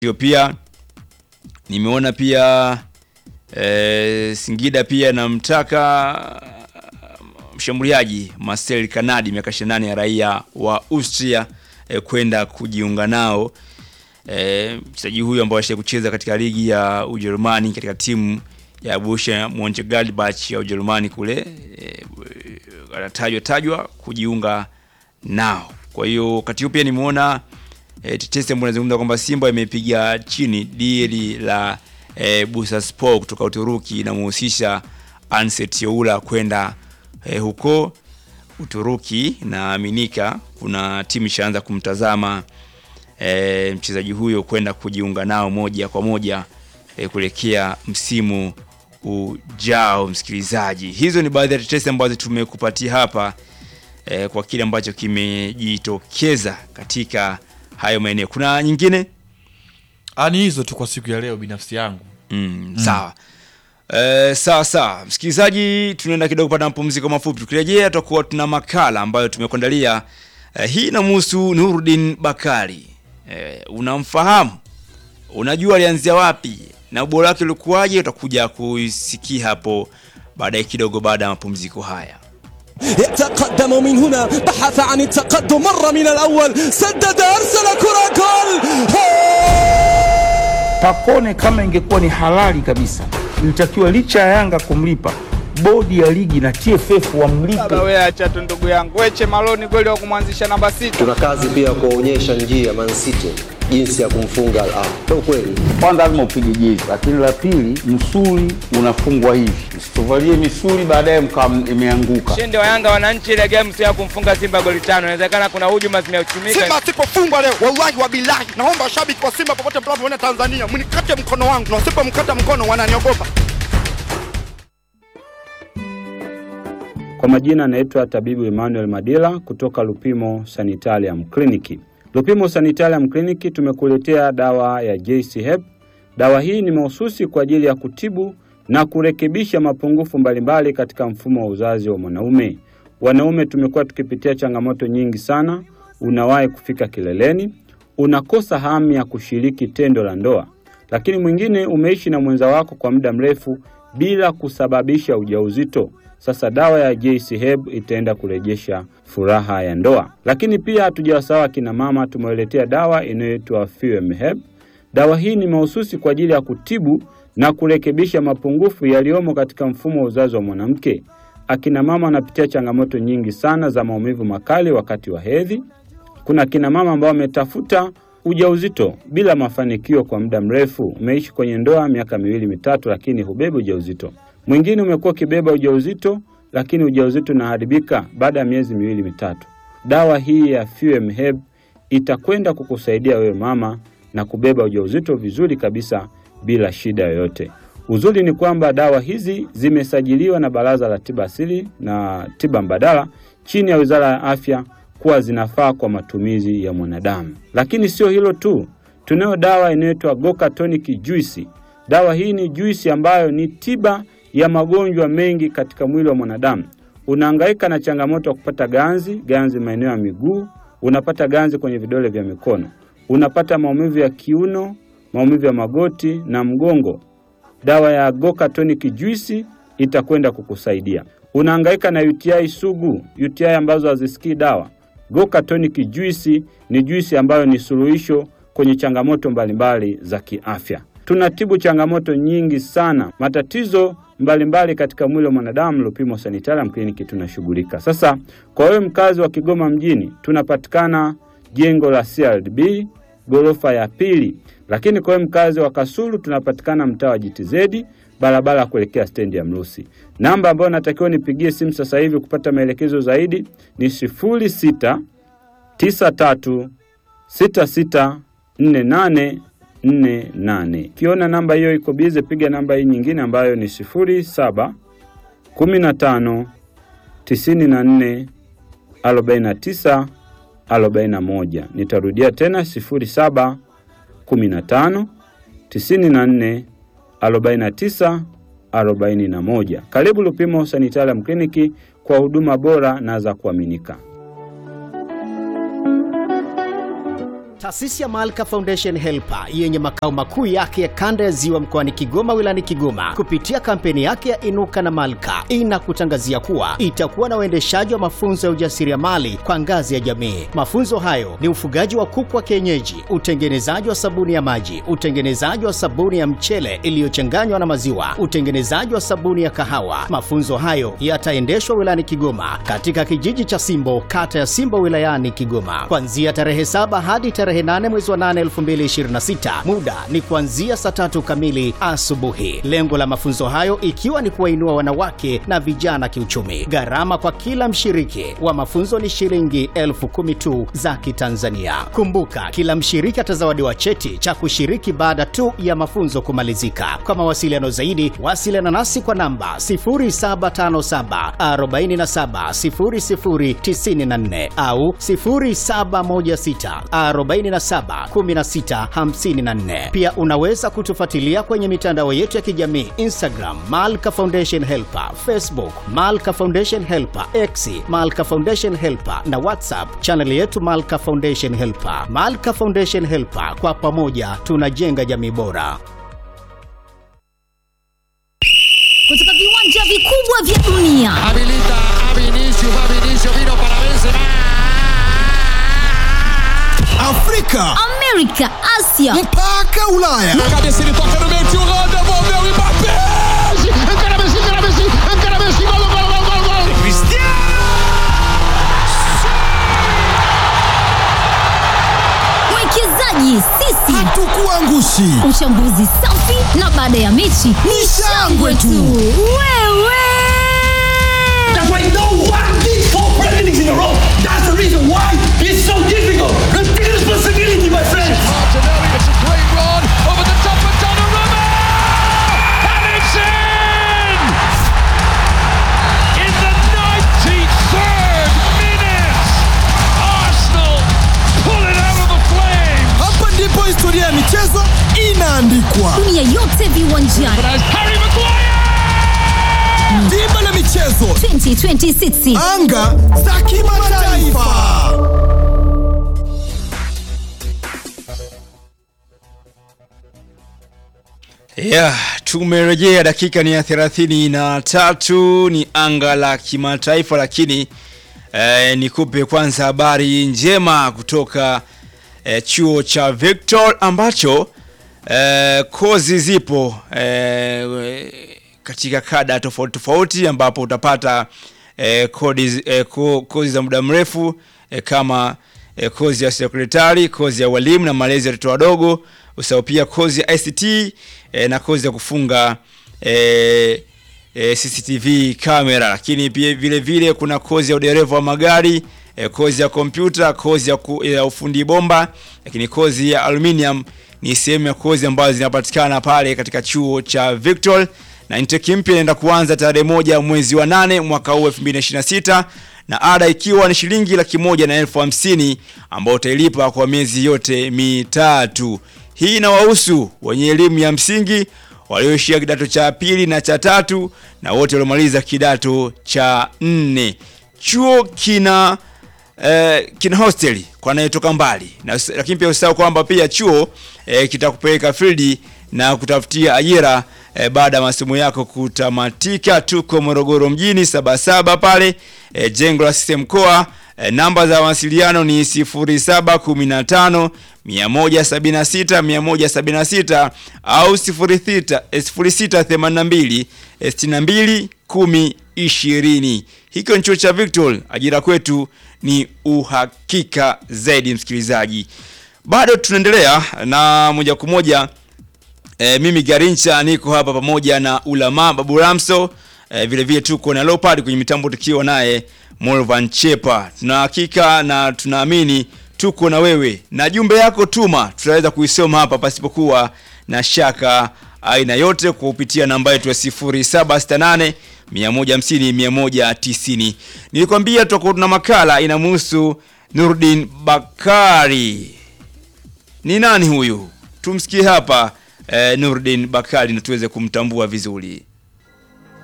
hiyo pia nimeona pia e, Singida pia namtaka mshambuliaji Marcel Kanadi miaka 28 ya raia wa Austria e, kwenda kujiunga nao. E, mchezaji huyu ambaye alisha kucheza katika ligi ya Ujerumani katika timu ya Borussia Mönchengladbach ya Ujerumani kule e, anatajwa tajwa kujiunga nao. Kwa hiyo wakati huo pia nimeona e, tetesi ambayo inazungumza kwamba Simba imepiga chini dili la e, Bursaspor kutoka Uturuki inamhusisha Anset Youla kwenda e, huko Uturuki. Naaminika kuna timu ishaanza kumtazama e, mchezaji huyo kwenda kujiunga nao moja kwa moja e, kuelekea msimu ujao. Msikilizaji, hizo ni baadhi ya tetesi ambazo tumekupatia hapa e, kwa kile ambacho kimejitokeza katika hayo maeneo. Kuna nyingine Ni hizo tu kwa siku ya leo binafsi yangu. mm, sawa e, sawa sawa, msikilizaji, tunaenda kidogo kupata mapumziko mafupi. Tukirejea tutakuwa tuna makala ambayo tumekuandalia. E, hii inamhusu Nurdin Bakari. E, unamfahamu? Unajua alianzia wapi na ubora wake ulikuwaje? Utakuja kuisikia hapo baadaye kidogo, baada ya mapumziko haya. يتقدم من هنا بحث عن التقدم مر من الأول سدد أرسل كرة جول Pacone kama ingekuwa ni halali kabisa, ilitakiwa licha ya Yanga kumlipa, bodi ya ligi na TFF wamlipe. Baba wewe acha tu ndugu yangu. Weche Maloni kweli wa kumwanzisha namba sita. Tuna kazi pia ya kuwaonyesha njia Man City jinsi ya kumfunga Al Ahly. Ndio kweli. Kwanza lazima upige jezi, lakini la pili, msuli unafungwa hivi, msituvalie misuli baadaye mkawa imeanguka. Ushindi wa Yanga wananchi ile game sio ya kumfunga Simba goli tano. Inawezekana kuna hujuma zimeuchumika. Simba asipofungwa leo, wallahi wa bilahi, naomba washabiki wa Simba popote mnapoona Tanzania, mnikate mkono wangu, na wasipomkata mkono wananiogopa. Kwa majina anaitwa tabibu Emmanuel Madila kutoka Lupimo Sanitarium Clinic. Lupimo Sanitarium Clinic tumekuletea dawa ya JC Hep. Dawa hii ni mahususi kwa ajili ya kutibu na kurekebisha mapungufu mbalimbali katika mfumo wa uzazi wa mwanaume. Wanaume tumekuwa tukipitia changamoto nyingi sana. Unawahi kufika kileleni, unakosa hamu ya kushiriki tendo la ndoa, lakini mwingine umeishi na mwenza wako kwa muda mrefu bila kusababisha ujauzito. Sasa dawa ya JC Herb itaenda kurejesha furaha ya ndoa. Lakini pia hatujawasahau akina mama, tumewaletea dawa inayoitwa Fuem Herb. Dawa hii ni mahususi kwa ajili ya kutibu na kurekebisha mapungufu yaliyomo katika mfumo wa uzazi wa mwanamke. Akina mama wanapitia changamoto nyingi sana za maumivu makali wakati wa hedhi. Kuna akina mama ambao wametafuta ujauzito bila mafanikio kwa muda mrefu. Umeishi kwenye ndoa miaka miwili mitatu, lakini hubebi ujauzito. Mwingine umekuwa ukibeba ujauzito, lakini ujauzito unaharibika baada ya miezi miwili mitatu. Dawa hii ya Fuem Herb itakwenda kukusaidia wewe mama na kubeba ujauzito vizuri kabisa bila shida yoyote. Uzuri ni kwamba dawa hizi zimesajiliwa na Baraza la Tiba Asili na Tiba Mbadala chini ya Wizara ya Afya kuwa zinafaa kwa matumizi ya mwanadamu. Lakini sio hilo tu, tunayo dawa inayoitwa Goka Tonic Juice. Dawa hii ni juisi ambayo ni tiba ya magonjwa mengi katika mwili wa mwanadamu. Unahangaika na changamoto ya kupata ganzi, ganzi maeneo ya miguu, unapata ganzi kwenye vidole vya mikono, unapata maumivu ya kiuno, maumivu ya magoti na mgongo. Dawa ya Goka Tonic Juice itakwenda kukusaidia. Unahangaika na UTI sugu, UTI ambazo hazisikii dawa. Goka Tonic Juice ni juisi ambayo ni suluhisho kwenye changamoto mbalimbali za kiafya. Tunatibu changamoto nyingi sana, matatizo mbalimbali mbali katika mwili wa mwanadamu. Lupimo Sanitarium Clinic tunashughulika. Sasa kwa wewe mkazi wa Kigoma mjini, tunapatikana jengo la CRDB ghorofa ya pili, lakini kwa wewe mkazi wa Kasulu tunapatikana mtaa wa JTZ barabara ya kuelekea stendi ya Mrusi. Namba ambayo natakiwa nipigie simu sasa hivi kupata maelekezo zaidi ni sifuri sita tisa tatu sita sita nne nane nne nane. Ukiona namba hiyo iko bize, piga namba hii nyingine ambayo ni sifuri saba kumi na tano tisini na nne arobaini na tisa arobaini na moja. Nitarudia tena sifuri saba kumi na tano tisini na nne arobaini na tisa arobaini na moja. Karibu Lupimo Sanitarium Clinic kwa huduma bora na za kuaminika. Taasisi ya Malka Foundation Helper yenye makao makuu yake ya kanda ya Ziwa mkoani Kigoma wilayani Kigoma kupitia kampeni yake ya Inuka na Malka inakutangazia kuwa itakuwa na uendeshaji wa mafunzo ya ujasiriamali kwa ngazi ya jamii. Mafunzo hayo ni ufugaji wa kuku wa kienyeji, utengenezaji wa sabuni ya maji, utengenezaji wa sabuni ya mchele iliyochanganywa na maziwa, utengenezaji wa sabuni ya kahawa. Mafunzo hayo yataendeshwa wilayani Kigoma katika kijiji cha Simbo, kata ya Simbo wilayani Kigoma kuanzia tarehe saba hadi tarehe 8 mwezi wa 8 2026. Muda ni kuanzia saa tatu kamili asubuhi. Lengo la mafunzo hayo ikiwa ni kuwainua wanawake na vijana kiuchumi. Gharama kwa kila mshiriki wa mafunzo ni shilingi elfu kumi tu za Kitanzania. Kumbuka, kila mshiriki atazawadiwa cheti cha kushiriki baada tu ya mafunzo kumalizika. Kwa mawasiliano zaidi, wasiliana nasi kwa namba 0757 47 0094 au 0716 47 16 54. Pia unaweza kutufuatilia kwenye mitandao yetu ya kijamii Instagram Malka Foundation Helper, Facebook Malka Foundation Helper, X Malka Foundation Helper na WhatsApp chaneli yetu Malka Foundation Helper. Malka Foundation Helper, kwa pamoja tunajenga jamii bora. kutoka viwanja vikubwa vya dunia Habilita a Vinicius, va Vinicius, vino para Benzema. Afrika, Amerika, Asia mpaka Ulaya. Cabeça ele toca no meio, tio Rô, devolveu o Mbappé. Encara Messi, encara Messi, encara Messi, gol, gol, gol, gol, gol. mwekezaji sisi Hatukuangushi. uchambuzi safi na baada ya mechi ni shangwe tu wewe That's why no one did four presidents in a row. That's the reason why it's so difficult. Take responsibility, my friends. Martinelli, it's a great run over the top of Donnarumma. And it's in! In the 93rd minute, Arsenal pull it out of the flames. Hapa ndipo historia ya michezo inaandikwa. dunia yote viwanjani Harry Maguire! Dimba la michezo, 2026 anga za kimataifa. Yeah, tumerejea dakika ni ya thelathini na tatu ni anga la kimataifa lakini eh, nikupe kwanza habari njema kutoka eh, chuo cha Victor ambacho eh, kozi zipo eh, katika kada tofauti tofauti ambapo utapata eh, kodi, eh, ko, kozi za muda mrefu eh, kama eh, kozi ya sekretari, kozi ya walimu na malezi ya watoto wadogo, usahau pia kozi ya ICT eh, na kozi ya kufunga eh, eh, CCTV kamera, lakini pia vile vile kuna kozi ya udereva wa magari eh, kozi ya kompyuta, kozi ya, ku, ya ufundi bomba, lakini kozi ya aluminium ni sehemu ya kozi ambazo zinapatikana pale katika chuo cha Victor na intake mpya inaenda kuanza tarehe moja mwezi wa nane mwaka huu 2026 na ada ikiwa ni shilingi laki moja na elfu hamsini ambao utailipa kwa miezi yote mitatu. Hii inawahusu wenye elimu ya msingi walioishia kidato cha pili na cha tatu na wote waliomaliza kidato cha nne. Chuo kina eh, kina hosteli kwa anayetoka mbali na, lakini pia usahau kwamba pia chuo eh, kitakupeleka field na kutafutia ajira eh, baada ya masomo yako kutamatika. Tuko Morogoro mjini Sabasaba pale eh, jengo la CCM mkoa. Eh, namba za mawasiliano ni 0715 176 176 au 06 eh, 0682 eh, 62 10 20. Hiko ni chuo cha Victor, ajira kwetu ni uhakika zaidi. Msikilizaji, bado tunaendelea na moja kwa moja E, mimi Garincha niko hapa pamoja na Ulama Babu Ramso e, vile vile tuko na Leopard kwenye mitambo tukiwa naye Molvan Chepa. Tuna hakika na tunaamini tuko na wewe na jumbe yako tuma, tutaweza kuisoma hapa pasipokuwa na shaka aina yote kwa kupitia namba yetu ya 0768 150 190. Nilikwambia tutakuwa tuna makala inamhusu Nurdin Bakari. Ni nani huyu? Tumsikie hapa eh, Nurdin Bakari na tuweze kumtambua vizuri.